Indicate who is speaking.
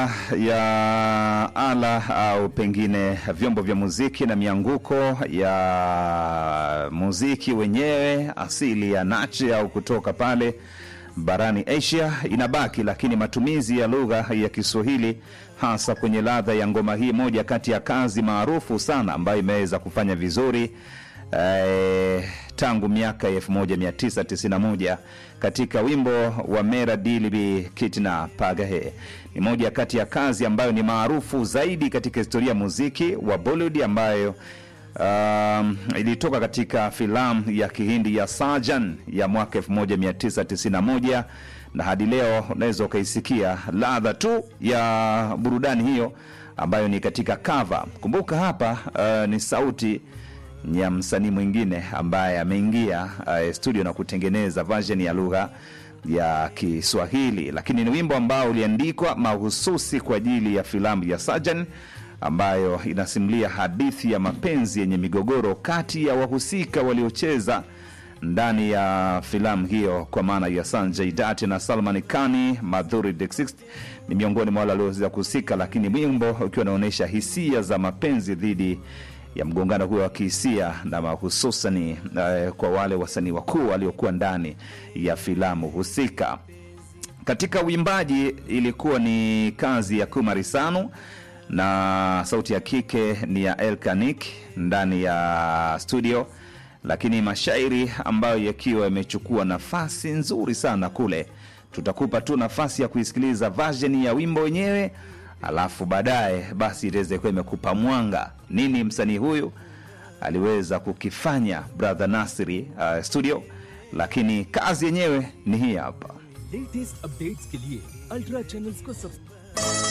Speaker 1: moja ya ala au pengine vyombo vya muziki na mianguko ya muziki wenyewe asili ya Nachi au kutoka pale barani Asia inabaki, lakini matumizi ya lugha ya Kiswahili hasa kwenye ladha ya ngoma hii, moja kati ya kazi maarufu sana ambayo imeweza kufanya vizuri eh, tangu miaka ya 1991 katika wimbo wa Mera Dilibi Kitna Pagahe. Ni moja kati ya kazi ambayo ni maarufu zaidi katika historia ya muziki wa Bollywood ambayo um, ilitoka katika filamu ya Kihindi ya Sajan ya mwaka 1991 na hadi leo unaweza ukaisikia ladha tu ya burudani hiyo ambayo ni katika cover. Kumbuka hapa uh, ni sauti ya msanii mwingine ambaye ameingia uh, studio na kutengeneza version ya lugha ya Kiswahili, lakini ni wimbo ambao uliandikwa mahususi kwa ajili ya filamu ya Sajan ambayo inasimulia hadithi ya mapenzi yenye migogoro kati ya wahusika waliocheza ndani ya filamu hiyo kwa maana ya Sanjay Dutt na Salman Khan. Madhuri Dixit ni miongoni mwa wale walioweza kuhusika, lakini wimbo ukiwa unaonyesha hisia za mapenzi dhidi ya mgongano huo wa kihisia na hususani uh, kwa wale wasanii wakuu waliokuwa ndani ya filamu husika. Katika uimbaji ilikuwa ni kazi ya Kumari Sanu na sauti ya kike ni ya Elkanik ndani ya studio, lakini mashairi ambayo yakiwa yamechukua nafasi nzuri sana kule. Tutakupa tu nafasi ya kuisikiliza version ya wimbo wenyewe, alafu baadaye basi itaweza kuwa imekupa mwanga nini msanii huyu aliweza kukifanya brother Nasri uh, studio, lakini kazi yenyewe ni hii hapa.
Speaker 2: Latest updates के लिए ultra channels को सब्सक्राइब